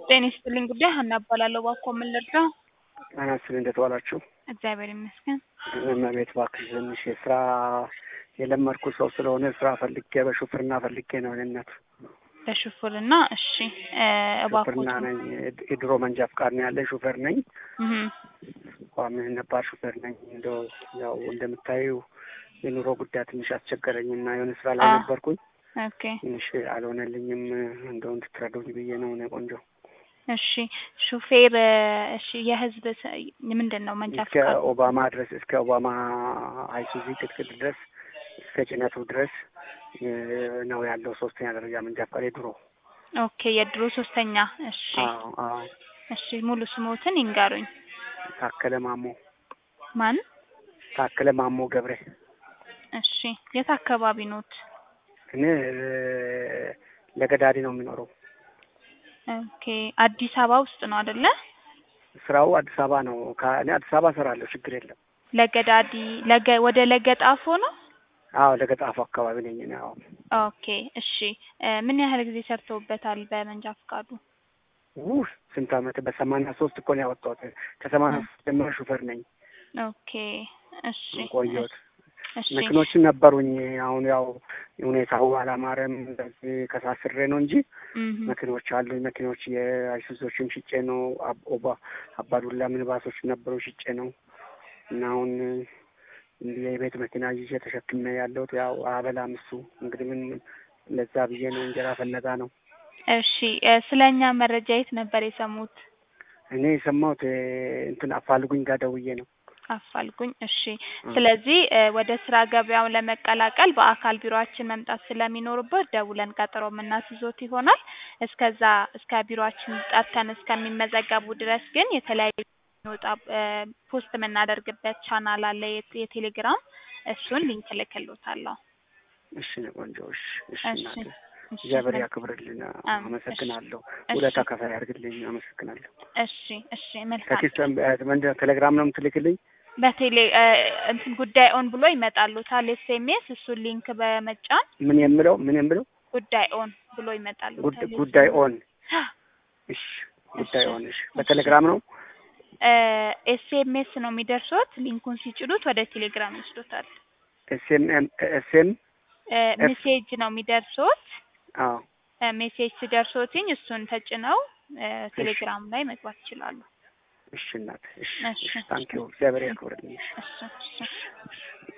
ጤና ይስጥልኝ ጉዳይ ሀና እባላለሁ። እባክዎ ምን ልርዳው? ጤና ይስጥልኝ እንዴት ዋላችሁ? እግዚአብሔር ይመስገን። እመቤት እባክሽ ትንሽ የስራ የለመድኩ ሰው ስለሆነ ስራ ፈልጌ በሹፍርና ፈልጌ ነው እኔነት በሹፍርና እሺ እ እባክዎት ሹፍርና ነኝ። የድሮ መንጃ ፍቃድ ነው ያለ ሹፌር ነኝ። እህ ቋሚ ነባር ሹፌር ነኝ። እንደው ያው እንደምታዩ የኑሮ ጉዳይ ትንሽ አስቸገረኝ እና የሆነ ስራ ላይ አ- ነበርኩኝ ኦኬ ትንሽ አልሆነልኝም። እንደው እንድትረዱኝ ብዬ ነው እኔ ቆንጆ እሺ ሹፌር እ እሺ የህዝብ ስ- ምንድን ነው መንጃ እስከ ፍቃድ ኦባማ ድረስ እስከ ኦባማ አይሱዚ ቅጥቅጥ ድረስ እስከ ጭነቱ ድረስ እ ነው ያለው ሶስተኛ ደረጃ መንጃ ፍቃድ የድሮ ኦኬ የድሮ ሶስተኛ እሺ አዎ አዎ እሺ ሙሉ ስሞትን ይንገሩኝ ታከለ ማሞ ማን ታከለ ማሞ ገብሬ እሺ የት አካባቢ ኖት እኔ እ ለገዳዲ ነው የሚኖረው ኦኬ አዲስ አበባ ውስጥ ነው አይደለ ስራው አዲስ አበባ ነው ከ- እኔ አዲስ አበባ እሰራለሁ ችግር የለም ለገዳዲ ለገ ወደ ለገጣፎ ነው አዎ ለገጣፉ አካባቢ ነኝ እኔ አዎ ኦኬ እሺ እ ምን ያህል ጊዜ ሰርተውበታል በመንጃ ፍቃዱ ውህ ስንት አመት በሰማንያ ሶስት እኮ ነው ያወጣሁት ከሰማንያ ሶስት ጀምሮ ሹፌር ነኝ ኦኬ እሺ ቆየሁት እሺ መኪኖችን ነበሩኝ አሁን ያው ሁኔታው አላማረም እንደዚህ ከሳስሬ ነው እንጂ እህ መኪኖች አሉኝ መኪኖች የአይሱዞችን ሽጬ ነው አብ- ኦባ አባዱላ ሚኒባሶች ነበሩ ሽጬ ነው እና አሁን እንዲህ የቤት መኪና ይዤ ተሸክሜ ያለሁት ያው አበላም እሱ እንግዲህ ምን ለዛ ብዬ ነው እንጀራ ፈለጋ ነው እሺ እ ስለኛ መረጃ የት ነበር የሰሙት እኔ የሰማሁት እ እንትን አፋልጉኝ ጋር ደውዬ ነው አፋልጉኝ እሺ ስለዚህ እ ወደ ስራ ገበያውን ለመቀላቀል በአካል ቢሮአችን መምጣት ስለሚኖርበት ደውለን ቀጠሮ የምናስይዞት ይሆናል እስከዛ እስከ ቢሮአችን ጠርተን እስከሚመዘገቡ ድረስ ግን የተለያዩ የሚወጣ እ ፖስት የምናደርግበት ቻናል አለ የት- የቴሌግራም እሱን ሊንክ እልክልዎታለሁ እሺ ነው ቆንጆ እሺ እሺ እሺ እናቴ እሺ እግዚአብሔር መል- ያክብርልን አም- አመሰግናለሁ እሺ ውለታ ከፋይ ያድርግልኝ አመሰግናለሁ እሺ እሺ መልካም ከኪስ ምንድን ነው ቴሌግራም ነው የምትልክልኝ በቴሌ እ እንትን ጉዳይ ኦን ብሎ ይመጣሉታል ኤስኤምኤስ እሱን ሊንክ በመጫን ምን የምለው ምን የምለው ጉዳይ ኦን ብሎ ጉድ- ይመጣሉታል ጉዳይ ኦን እሺ ጉዳይ እሺ ኦን እሺ በቴሌግራም ነው ኤስኤምኤስ ነው የሚደርሱት ሊንኩን ሲጭኑት ወደ ቴሌግራም ይወስዱታል ኤስኤምኤም ኤስኤም እ ሜሴጅ ነው የሚደርሱት አዎ እ ሜሴጅ ሲደርሶትኝ እሱን ተጭነው እ ቴሌግራም ላይ መግባት ይችላሉ እሺ እናት እሺ እሺ እሺ ታንኪዩ እግዚአብሔር ያክብርልኝ እሺ እሺ